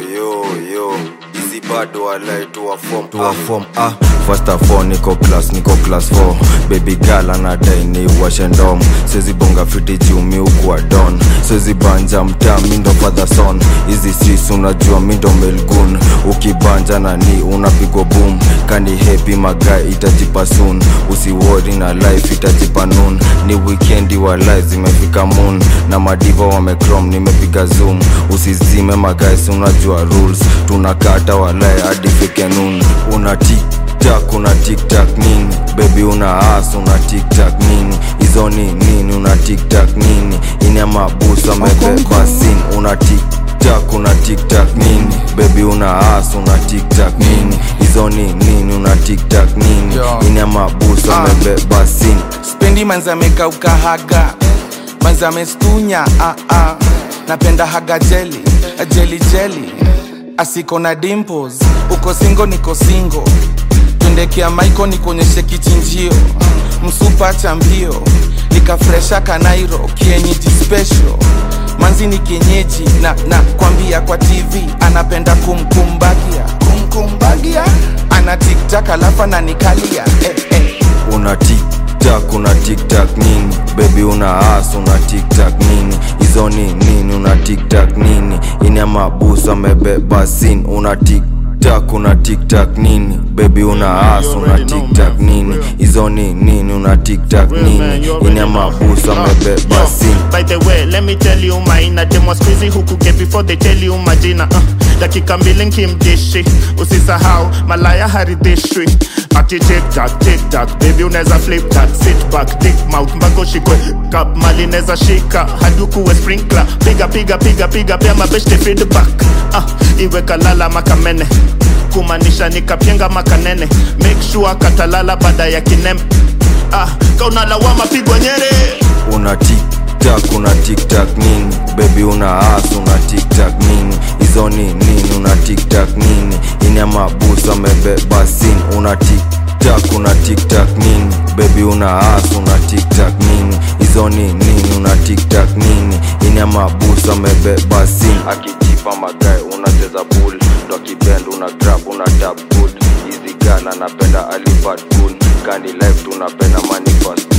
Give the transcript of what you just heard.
yo yo hizi bado walai tuwa form tuwa form ah first of all niko class niko class 4 baby girl anadai ni washe ndom sezi bonga fiti juu mi ukuwa don sezi banja mtaa mindo father son hizi sis unajua mindo melgun ukibanja na ni unapigwa boom kani happy magai itajipa soon usiwori na life itajipa noon ni weekendi wa life zimefika moon na madiva wamecrom nimepiga zoom usizime magais unajua rules tunakata walai hadi fike noon una tiktak una tiktak nini bebi una as una tiktak nini hizo ni nini una tiktak nini ina mabusu amebeba sin una tiktak una tiktak nini bebi una as una tiktak nini hizo ni nini una tiktak nini Yo. ina mabusu Ah. amebeba sin spendi manzamekauka haga manzamestunya ah, ah. napenda haga jeli jeli jeli asiko na dimples uko singo niko singo twendekea maiko nikuonyeshe kichinjio msupa cha mbio nikafresha kanairo kienyeji special manzi ni kienyeji na na kwambia kwa tv anapenda kumkumbagia kumkumbagia ana tiktak alafu ananikalia eh, eh. una tiktak una tiktak nini bebi una as una tiktak nini hizo ni nini una tiktak nini ina mabusu amebeba sin una tiktak una tiktak nini bebi una as una tiktak nini hizo ni nini una tiktak nini ina mabusu amebeba sin By the way, let me tell you maina dem was crazy huku get before they tell you majina uh, dakika mbili nkimdishi usisahau malaya haridhishwi ati tiktak tiktak baby unaweza flip that sit back dick mouth mpaka ushikwe kap mali neza shika hadi ukuwe sprinkler piga piga piga piga pia mabeshte feedback uh, iwe kalala makamene kumaanisha nikapyenga makanene make sure katalala baada ya kinem ah, kaunalawama pigwa nyere una tiktak una tiktak nini bebi una as una tiktak nini hizo ni nini una tiktak nini ina mabusu amebeba sin una tiktak una tiktak nini bebi una as una tiktak nini hizo ni nini una tiktak nini ina mabusu amebeba sin akijipa magae unacheza bull ndo akibend una grab una tap good hizi gala napenda alifat cool kani life tunapenda money fast